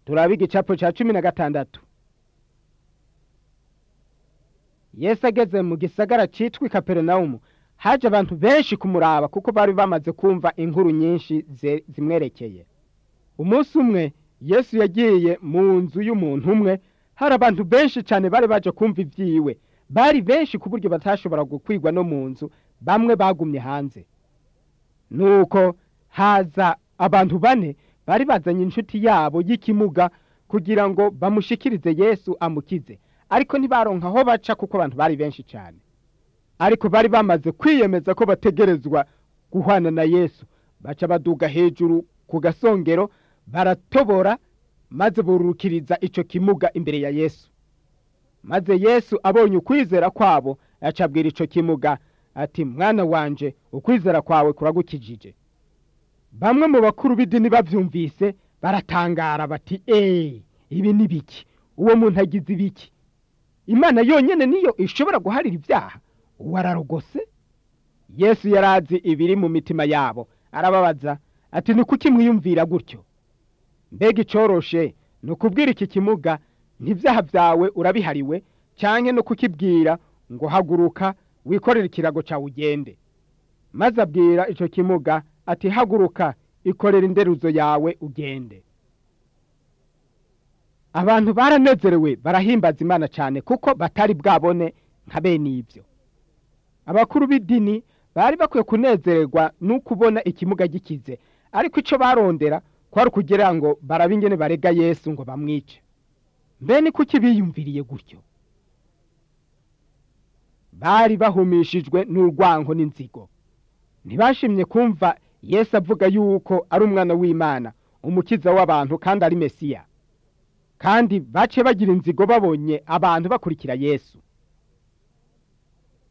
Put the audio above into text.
turabe igicapo cya cumi na gatandatu yesu ageze mu gisagara cyitwa ikaperinawumu haje abantu benshi kumuraba kuko bari bamaze kumva inkuru nyinshi zimwerekeye umunsi umwe yesu yagiye mu nzu y'umuntu umwe hari abantu benshi cyane bari baje kumva ibyiwe bari benshi ku buryo batashobora gukwigwa no mu nzu bamwe bagumye hanze nuko haza abantu bane bari bazanye inshuti yabo y'ikimuga kugira ngo bamushikirize yesu amukize ariko ntibaronka aho baca kuko abantu bari benshi cyane ariko bari bamaze kwiyemeza ko bategerezwa guhana na yesu baca baduga hejuru ku gasongero baratobora maze burukiriza icyo kimuga imbere ya yesu maze yesu abonye ukwizera kwabo yacabwira icyo kimuga ati mwana wanje ukwizera kwawe kuragukijije bamwe mu bakuru b'idini babyumvise baratangara bati eee ibi ni biki uwo muntu agize ibiki imana yonyine niyo ishobora guharira ibyaha uwo ararogose yesu yari azi ibiri mu mitima yabo arababaza ati ni kuki mwiyumvira gutyo mbega icoroshe ni ukubwira iki kimuga n'ibyaha byawe urabihariwe cyane no kukibwira ngo haguruka wikorere ikirago cyawe ugende maze abwira icyo kimuga ati haguruka ikorera inderuzo yawe ugende abantu baranezerewe barahimbaza imana cyane kuko batari bwabone nka bene ibyo abakuru b'idini bari bakwiye kunezererwa n'ukubona ikimuga gikize ariko icyo barondera kwari ukugira ngo barabe ingene barega yesu ngo bamwice mbene kuki biyumviriye gutyo bari bahumishijwe n'urwango n'inzigo ntibashimye kumva yesu avuga yuko ari umwana w'imana umukiza w'abantu kandi ari mesiya kandi bace bagira inzigo babonye abantu bakurikira yesu